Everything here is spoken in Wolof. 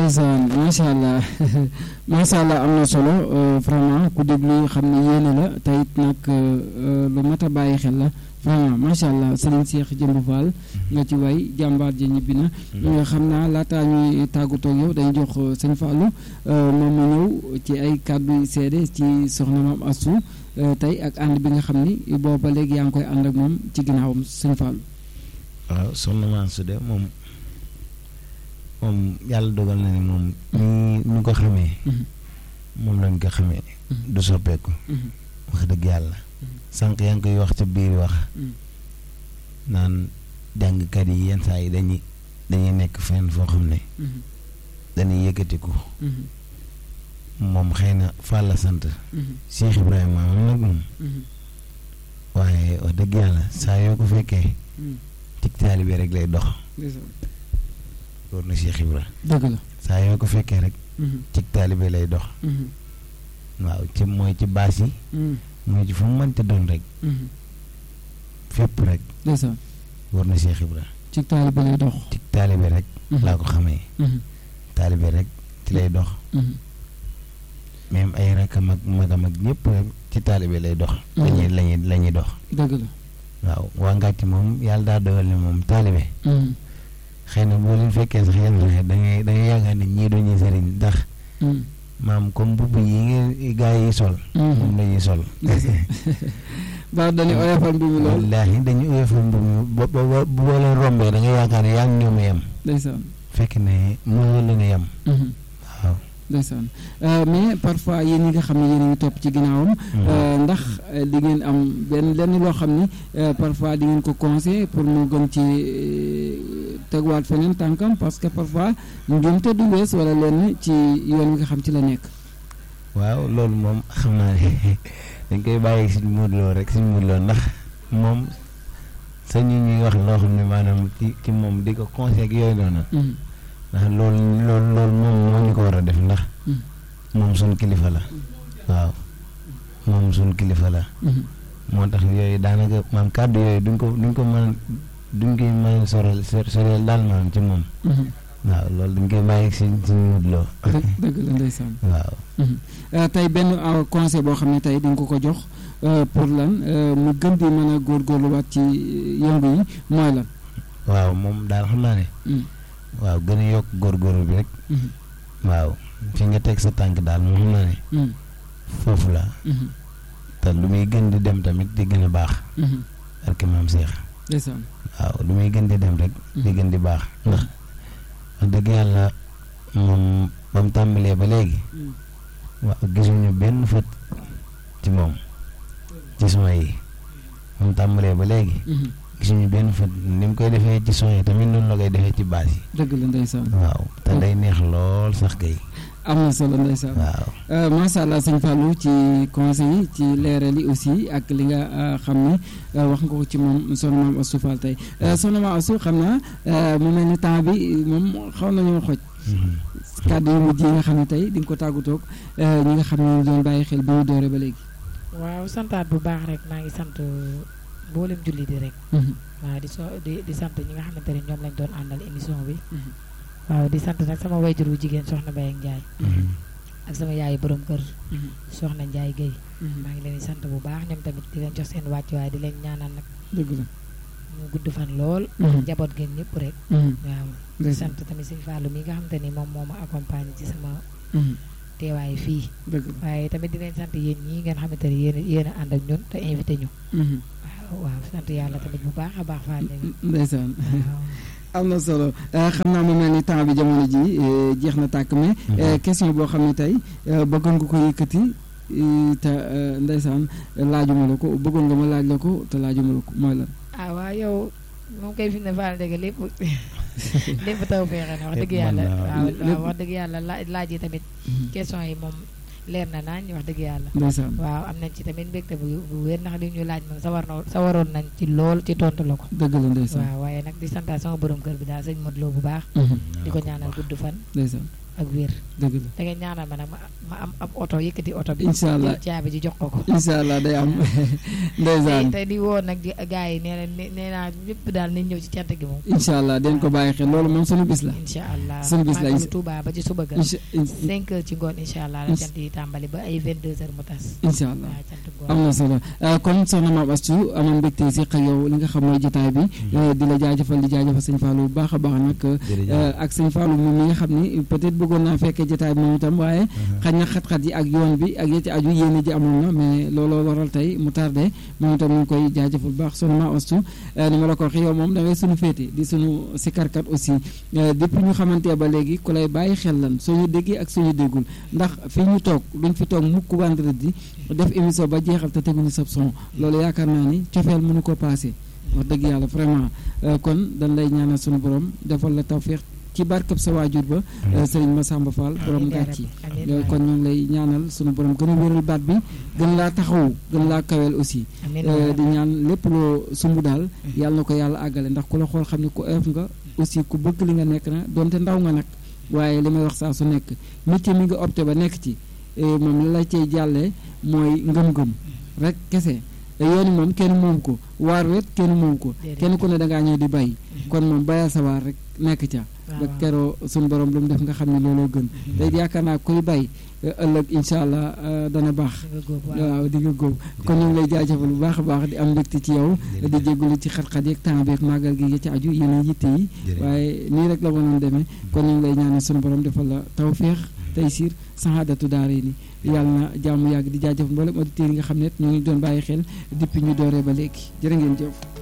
ndeysaan macha allah macha allah am na solo vraiment ku déglu xam ne yéene la te it nag lu mat a bàyyi xel la vraiment macha allah Serigne Cheikh Jëmb Fall nga ci way jàmbaar ji ñibbi na. xam naa laataa ñuy tàggatoo ak yow dañu jox sëñ Fallou moom mu ñëw ci ay kàddu seede ci soxna maam Astou tey ak ànd bi nga xam ni boobu ba léegi yaa ngi koy ànd ak moom ci ginnaawam sëñ Fallou. waaw soxna maam Astou de moom moom yàlla dogal na ne moom. ni ñu ko xamee. moom lañ ko xamee. du soppeeku. wax dëgg yàlla. sànq yaa ngi koy wax ca biir wax. naan jàngkat yi yenn saa yi dañuy dañuy nekk fenn foo xam ne. dañuy yëkkatiku. moom xëy na Fall la sant. Cheikh Ibrahima moom nag moom. waaye wax dëgg yàlla saa yoo ko fekkee. ci taalibe rek lay dox. loolu na Cheikh Ibra. dëgg la saa yoo ko fekkee rek. ci taalibe lay dox. waaw ci mooy ci baas yi. mooy ci fu mu mënti doon rek. fépp rek. ndeysaan war na Cheikh Ibra. ci taalibe lay dox. ci taalibe rek. laa ko xamee. taalibe rek ci lay dox. même ay rakam ak magam ak ñëpp rek ci taalibe lay dox. lañuy lañuy la ñuy dox. dëgg la. waaw waa Ngàcc moom yàlla daa dogal ne moom taalibe. xëy na boo leen fekkee sax yenn sax da ngay da ngay yaakaar ne ñii duñu sëriñ ndax. maam comme mbubb yi ngeen gaa yi sol. moom la ñuy sol. ba dañuy oyofal mbubb lool. wallaahi dañuy oyofal mbubb bo bo boo leen rombee da nga yaakaar ne yaa ngi ñoom yem. ndeysaan. fekk ne mënoo leen a yem. waaw. ndeysaan mais parfois yéen ñi nga xam ne yéen a ngi topp ci ginnaawam. ndax di ngeen am benn lenn loo xam ni parfois di ngeen ko conseil pour mu gën ci tegwaat feneen tànkam parce que parfois njuumte du wees wala lenn ci yoon wi nga xam ci la nekk. waaw loolu moom xam naa ne dañ koy bàyyi suñu muudloo rek suñu muudloo ndax moom sañu ñuy wax loo xam ne maanaam ci ci moom di ko conseil ak yooyu noonu. ndax loolu loolu loolu moom moo ñu ko war a def ndax moom suñ kilifa la waaw moom suñ kilifa la moo tax yooyu daanaka maam kàddu yooyu duñ ko duñ ko mën duñ koy mën a sorel sorel daal maanaam ci moom waaw loolu dañ koy bàyyi si suñu mutloo dëgg la ndeysaan waaw tey benn conseil boo xam ne tey dañ ko ko jox pour lan mu gën di mën a góorgóorluwaat ci yëngu yi mooy lan waaw moom daal xam naa ne waaw gën a yokk góorgóorlu bi rek. waaw fi nga teg sa tànk daal moom xam naa ne. foofu la. te lu muy gën di dem tamit di gën a baax. ak maam Cheikh. ndeysaan waaw lu muy gën di dem rek. di gën di baax ndax wax dëgg yàlla moom ba mu tàmbalee ba léegi. waaw gisuñu benn fët ci moom ci son yi ba mu tàmbalee ba léegi. gisuñu benn fa ni mu koy defee ci son yi tamit noonu la koy defee ci baas yi. dëgg la ndeysaan. waaw te day neex lool sax kay. am na solo ndeysaan. waaw macha allah sëñ Fallou ci conseil yi ci leeral yi aussi ak li nga xam ne wax nga ko ci moom soxna maam Astou Fall tey soxna maam Astou xam naa mu mel ni temps bi moom xaw nañoo xoj. kàddu yu mujj yi nga xam ne tey di nga ko tàggatoog ñi nga xam ne ñu doon bàyyi xel bi mu doore ba léegi. waaw santaat bu baax rek maa ngi sant. mboolem julli di rek waaw di so di di sant ñi nga xamante ne ñoom lañ doon àndal émission bi waaw di sant nag sama wayjur wu jigéen soxna Baye ak Ndiaye ak sama yaayu borom kër soxna Ndiaye Guèye maa ngi leen di sant bu baax ñoom tamit di leen jox seen wàccuwaay di leen ñaanal nag dëgg la mu gudd fan lool njaboot ngeen ñëpp rek waaw di sant tamit sëñ Fallou mi nga xamante ni moom moo ma accompagné ci sama teewaay fii waaye tamit di leen sant yéen ñii ngeen xamante ni yéen yéen a ànd ak ñun te invité ñu waaw sant yàlla tamit bu baax a baax Fall ndeysaan am na solo xam naa mu mel ni temps bi jamono ji jeex na tàkk mais question boo xam ne tey bëggoon nga ko yëkkati te ndeysaan laajuma la ko bëggoon nga ma laaj la ko te laajuma la ko mooy lan ah waaw yow moom kay fi ne Fall dëgg lépp lépp taw feexe na wax dëgg yàlla waaw wax dëgg yàlla laaj yi tamit question yi moom leer na naañ wax dëgg yàlla ndeysaan waaw am nañ ci tamit mbégte bu bu wér ndax li ñu laaj moom sawar na sawaroon nañ ci lool ci tontu la ko dëgg la ndeysaan waaw waaye nag di santaat sama borom kër bi daal sëñ Modou Lo bu baax di ko ñaanal gudd fan ndeysaan ak wér dëgg la da ngay ñaanal ma nag ma ma am ab oto yëkkati oto bi incha allah jël caabi ji jox ko ko incha allah day am ndeysaan te di woo nag di gars yi nee na nee naa ñëpp daal nañ ñëw ci cant gi moom incha allah den ko bàyyi xel loolu moom sunu bis la incha allah sunu bis la màggalu Tuuba ba ci suba ga incha cinq heures ci ngoon incha allah la cant yi tàmbali ba ay vingt deux heures mu tas incha allah waaw cant ngoon am na solo kon soxna Mame Astou amoon mbégte si xëy yow li nga xam mooy jotaay bi di la jaajëfal di jaajëfal sëñ Fallou bu baax a baax nag ak sëñ Fallou moom mi nga xam ni peut-être bëggoon naa fekkee jotaay bi moom itam waaye xaj na xat-xat yi ak yoon bi ak yeti aju yéene ji amoon na mais looloo waral tey mu tardé moom itam ñu ngi koy jaajëfal bu baax soxna Mame Astou ni ma la ko waxee yow moom da ngay sunu féete di sunu sikarkat aussi depuis ñu xamante ba léegi ku lay bàyyi xel lan soo ñu déggee ak soo ñu déggul ndax fi ñu toog duñ fi toog mukk vendredi def émission ba jeexal te teguñu sab son loolu yaakaar naa ni cofeel mënu ko passé wax dëgg yàlla vraiment kon dañ lay ñaanal sunu borom defal la tawféex ci barkab sa waajur ba sëriñ Massamba Fall borom ngàcc yi kon ñu ngi lay ñaanal sunu borom gën a wéral baat bi gën laa taxawu gën laa kaweel aussi di ñaan lépp loo sumb daal yàlla na ko yàlla àggale ndax ku la xool xam ne ku oyof nga aussi ku bëgg li nga nekk na donte ndaw nga nag waaye li may wax saa su nekk métier mi nga opté ba nekk ci moom la la cay jàllee mooy ngëm-ngëm rek kese yooni moom kenn moom ko waar wet kenn moom ko kenn ku ne dangaa ñëw di bay kon moom bayal sa waar rek nekk ca ba keroo suñu borom lu mu def nga xam ne looloo gën te yaakaar naa kuy bay ëllëg incha allah dana baax waaw di nga góob kon ñu ngi lay jaajëfal bu baax a baax di am mbégte ci yow di jégalu ci xat-xat yeeg temps beeg màggal gi ci aju yeneen yitte yi waaye nii rek la mënoon demee kon ñu ngi lay ñaanal suñu borom defal la tawféex tey siir saxaadatu daare ni yàlla na jàmm yàgg di jaajëf mboolem auditeurs yi nga xam ne ñu ngi doon bàyyi xel depuis ñu dooree ba léegi jërë ngeen jëf